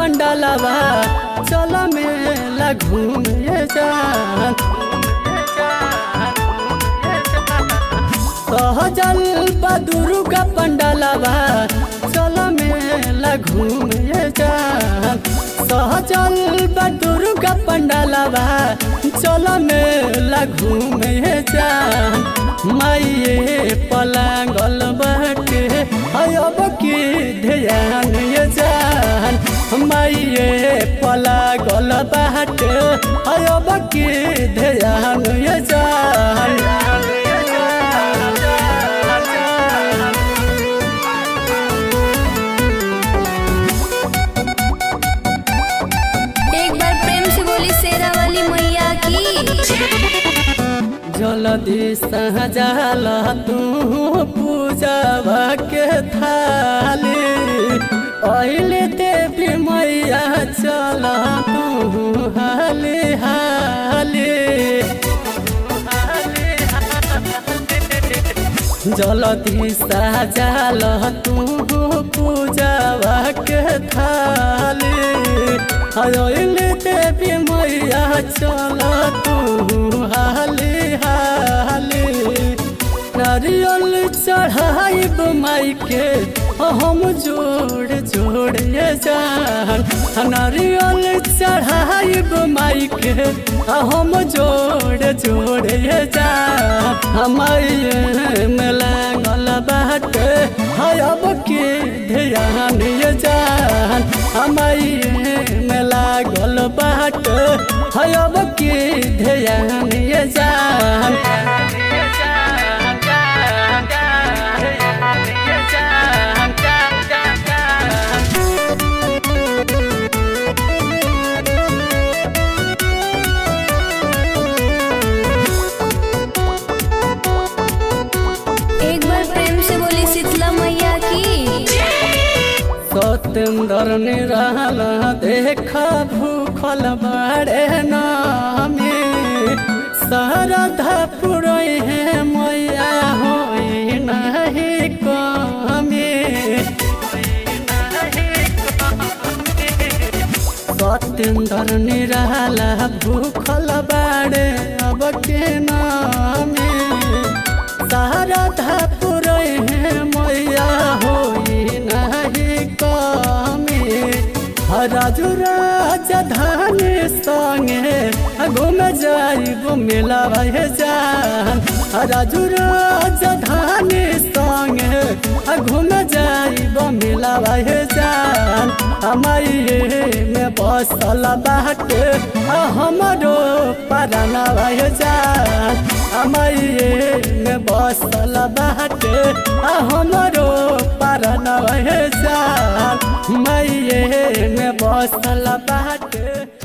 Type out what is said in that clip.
पंडालवा चल मेला घूमे जान सहजल दुर्गा पंडालवा चल मेला घूमे जान सहजल दुर्गा पंडालवा चल मेला घूमे जान माइए पलांगल बाटे अब की ध्यान ये जान माइए पलागल बाटे अब की ध्यान ये जान एक बार प्रेम से बोली शेरा वाली मैया की जलदी सहजाल तू पूजा के थाली अहिले देवी मैया चल तू हाली हाली जलदी सहजाल तू पूजा के थाली अहिले देवी मैया चल तू हाली हाली नारियल चढ़ाइब माइके हम जोड़ जोड़ ये जान नारियल चढ़ाइब माइके हम जोड़ जोड़ ये जान हमारे में लागल बाटे अब के ध्यान ये जान हमारे में लागल बाटे अब के ध्यान ये जान एक बार प्रेम से बोली शीतला मैया की सतेंद्र निराला देखा भूखल बाड़े नामे शारदा पुरई है मैया होई नहीं कमे सतेंद्र निराला भूखल बाड़े अब के नामे शारदा पुरई है मैया होई नहीं कमे राजू राजधानी संगे घूम जाइब मेला भे जान राजू राजधानी संगे घूम जाइब मेला भे जान हमारे में बसल बाटे हमारो पराना भे जान हमारे में बसल बाटे हमारो पराना भे जान मैये में बसल बाटे